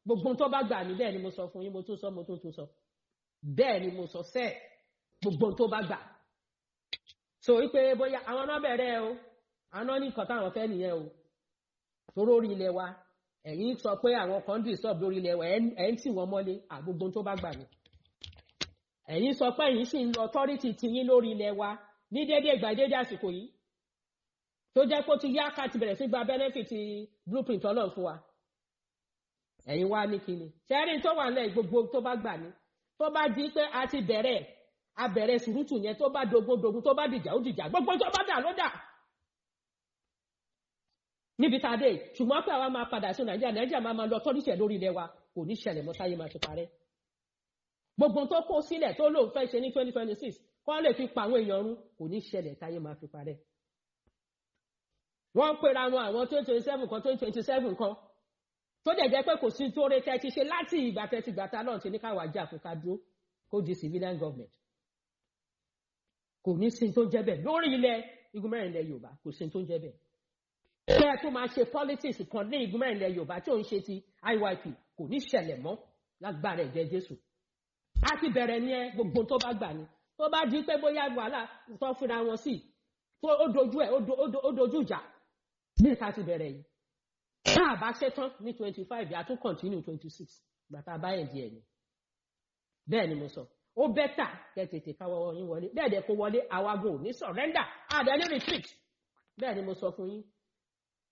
gbogbo tó bá gbà mí bẹ́ẹ̀ ni mo sọ fún yín mo tún sọ mo tún tún sọ bẹ́ẹ̀ ni mo sọ sẹ́ẹ̀ gbogbo tó bá gbà so wípé bóyá àwọn náà bẹ̀rẹ̀ o àwọn náà ní nǹkan táwọn fẹ́ nìyẹn o toró orí ilẹ̀ wa ẹ̀yin sọ pé àwọn kan dì sọ́ọ̀bù lórí ilẹ̀ wa ẹ̀ ń tì wọ́n mọ́lé àgbogbo tó bá gbà mí ẹ̀yin sọ pé ẹ̀yin sì ń lo authority tiyín lórí ilẹ̀ wa ní dédé ìgbà dédé àsìkò yìí tó jẹ́ pé ó ti yá ká ti bẹ̀rẹ̀ sí gba benefit blueprint ọlọ́run fún wa ẹ̀yin wá ní kíni ṣẹ́rin tó wà nílẹ̀ gbogbo tó bá gbà ní tó bá di pé a ti bẹ̀rẹ̀ a bẹ̀rẹ̀ sùrùtù yẹn tó bá dogun dogun tó bá dìjà ó dìjà gbogbo tó bá dà ló dà níbi tá a dé ṣùgbọ́n pé àwa máa padà sí nàìjíríà nàìjíríà máa máa lọ tọ́lísì ẹ̀ lórí ilẹ̀ wa kò ní ṣẹlẹ̀ mọ́ táyé máa ti parẹ́ gbogbo tó kó sílẹ̀ tó lóun fẹ́ ṣe ní twenty twenty six kọ́ lè fi pa àwọn èèyàn run kò ní ṣẹlẹ̀ táyé máa fi parẹ́ wọ́n ń pera wọn àwọn twenty twenty seven kan twenty twenty seven kan tó dẹ̀ jẹ́ pé kò sí tó rẹ tẹ́ ti ṣe láti ìgbà tẹ́ ti gbà ta náà ti ní káwá jà fún ká dúró kó di civilian government kò ní sí tó ń jẹ́ bẹ́ẹ̀ lórí ilẹ̀ igun mẹ́rin ilẹ̀ yorùbá kò sí tó ń jẹ́ bẹ́ẹ̀ kẹ́ ẹ tó máa ṣe politics kan ní igun mẹ́rin ilẹ̀ yorùbá tí ò ń ṣe ti iyp kò ní ṣẹlẹ̀ mọ́ lágbára ẹ̀jẹ̀ jésù a ti bẹ̀rẹ̀ ní ẹ gbogbo tó bá gbà ní tó bá di pé bóyá wàhálà tó fúnra wọn sí tó ó dojú ẹ ó dojú ìjà ní ìta ti bẹ̀rẹ̀ yìí tá a bá ṣe tán ní twenty five yà tún continue twenty six gbàtà báyẹn di ẹ̀yìn bẹ́ẹ̀ ni mo sọ ó bẹ́tà kẹ́ tètè káwọ́ yín wọlé bẹ́ẹ̀ dẹ̀ kó wọlé àwagun ò ní surrender àdé ní retreat bẹ́ẹ̀ ni mo sọ fún yín